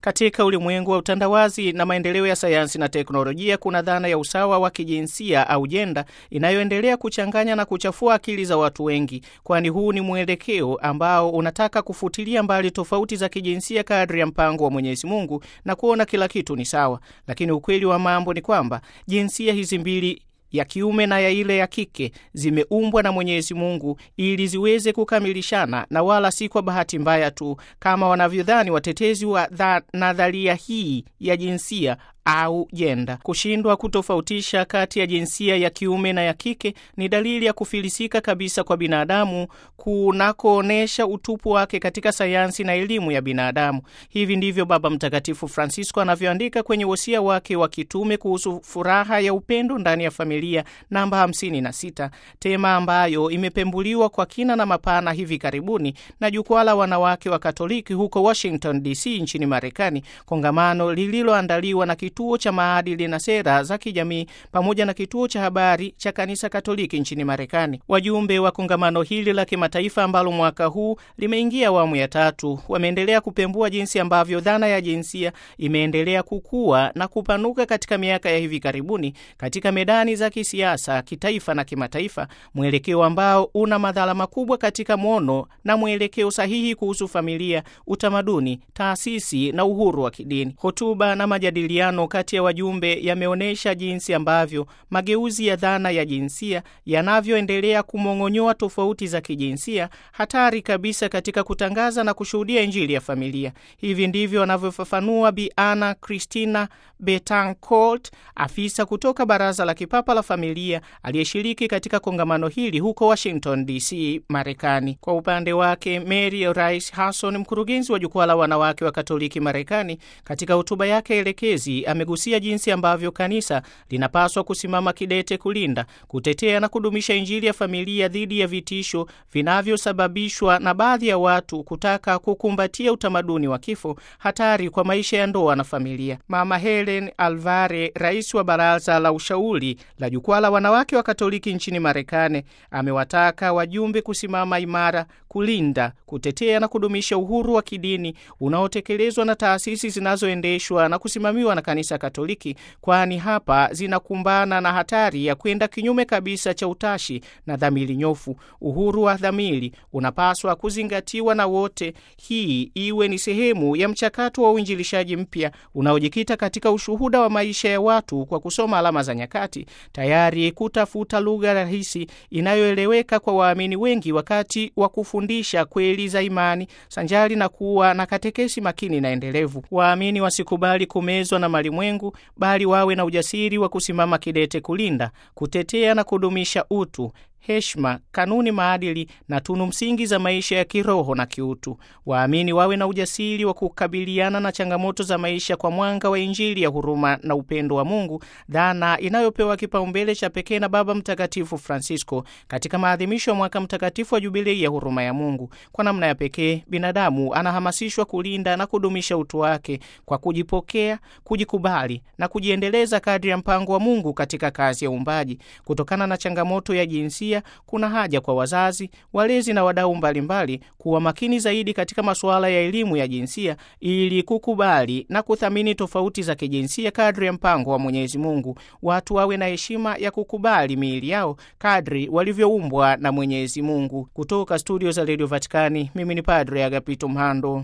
Katika ulimwengu wa utandawazi na maendeleo ya sayansi na teknolojia, kuna dhana ya usawa wa kijinsia au jenda inayoendelea kuchanganya na kuchafua akili za watu wengi, kwani huu ni mwelekeo ambao unataka kufutilia mbali tofauti za kijinsia kadri ya mpango wa Mwenyezi Mungu na kuona kila kitu ni sawa. Lakini ukweli wa mambo ni kwamba jinsia hizi mbili ya kiume na ya ile ya kike zimeumbwa na Mwenyezi Mungu ili ziweze kukamilishana na wala si kwa bahati mbaya tu kama wanavyodhani watetezi wa nadharia hii ya jinsia au jenda. Kushindwa kutofautisha kati ya jinsia ya kiume na ya kike ni dalili ya kufilisika kabisa kwa binadamu kunakoonyesha utupu wake katika sayansi na elimu ya binadamu. Hivi ndivyo Baba Mtakatifu Francisco anavyoandika kwenye wosia wake wa kitume kuhusu furaha ya upendo ndani ya familia namba 56, tema ambayo imepembuliwa kwa kina na mapana hivi karibuni na jukwaa la wanawake wa Katoliki huko Washington DC nchini Marekani, kongamano lililoandaliwa na kituo cha maadili na sera za kijamii pamoja na kituo cha habari cha kanisa Katoliki nchini Marekani. Wajumbe wa kongamano hili la kimataifa ambalo mwaka huu limeingia awamu ya tatu wameendelea kupembua jinsi ambavyo dhana ya jinsia imeendelea kukua na kupanuka katika miaka ya hivi karibuni katika medani za kisiasa, kitaifa na kimataifa, mwelekeo ambao una madhara makubwa katika mwono na mwelekeo sahihi kuhusu familia, utamaduni, taasisi na uhuru wa kidini. Hotuba na majadiliano kati ya wajumbe yameonyesha jinsi ambavyo mageuzi ya dhana ya jinsia yanavyoendelea kumong'onyoa tofauti za kijinsia, hatari kabisa katika kutangaza na kushuhudia Injili ya familia. Hivi ndivyo wanavyofafanua Bi Ana Cristina Betancourt, afisa kutoka Baraza la Kipapa la Familia aliyeshiriki katika kongamano hili huko Washington DC, Marekani. Kwa upande wake, Mary Rice Hasson, mkurugenzi wa Jukwaa la Wanawake wa Katoliki Marekani, katika hotuba yake elekezi amegusia jinsi ambavyo kanisa linapaswa kusimama kidete kulinda, kutetea na kudumisha Injili ya familia dhidi ya vitisho vinavyosababishwa na baadhi ya watu kutaka kukumbatia utamaduni wa kifo, hatari kwa maisha ya ndoa na familia. Mama Helen Alvare, rais wa baraza la ushauri la Jukwaa la Wanawake wa Katoliki nchini Marekani, amewataka wajumbe kusimama imara, kulinda, kutetea na kudumisha uhuru wa kidini unaotekelezwa na taasisi zinazoendeshwa na kusimamiwa na Kanisa Katoliki, kwani hapa zinakumbana na hatari ya kwenda kinyume kabisa cha utashi na dhamiri nyofu. Uhuru wa dhamiri unapaswa kuzingatiwa na wote, hii iwe ni sehemu ya mchakato wa uinjilishaji mpya unaojikita katika ushuhuda wa maisha ya watu kwa kusoma alama za nyakati, tayari kutafuta lugha rahisi inayoeleweka kwa waamini wengi wakati wa kufundisha kweli za imani, sanjari na kuwa na katekesi makini na endelevu. Waamini wasikubali kumezwa na malimwengu, bali wawe na ujasiri wa kusimama kidete kulinda, kutetea na kudumisha utu heshima, kanuni, maadili na tunu msingi za maisha ya kiroho na kiutu. Waamini wawe na ujasiri wa kukabiliana na changamoto za maisha kwa mwanga wa Injili ya huruma na upendo wa Mungu, dhana inayopewa kipaumbele cha pekee na Baba Mtakatifu Francisco katika maadhimisho ya mwaka mtakatifu wa Jubilei ya huruma ya Mungu. Kwa namna ya pekee, binadamu anahamasishwa kulinda na kudumisha utu wake kwa kujipokea, kujikubali na kujiendeleza kadri ya mpango wa Mungu katika kazi ya uumbaji. Kutokana na changamoto ya jinsia kuna haja kwa wazazi, walezi na wadau mbalimbali kuwa makini zaidi katika masuala ya elimu ya jinsia ili kukubali na kuthamini tofauti za kijinsia kadri ya mpango wa Mwenyezi Mungu. Watu wawe na heshima ya kukubali miili yao kadri walivyoumbwa na Mwenyezi Mungu. Kutoka studio za Radio Vatikani, mimi ni Padre Agapito Mhando.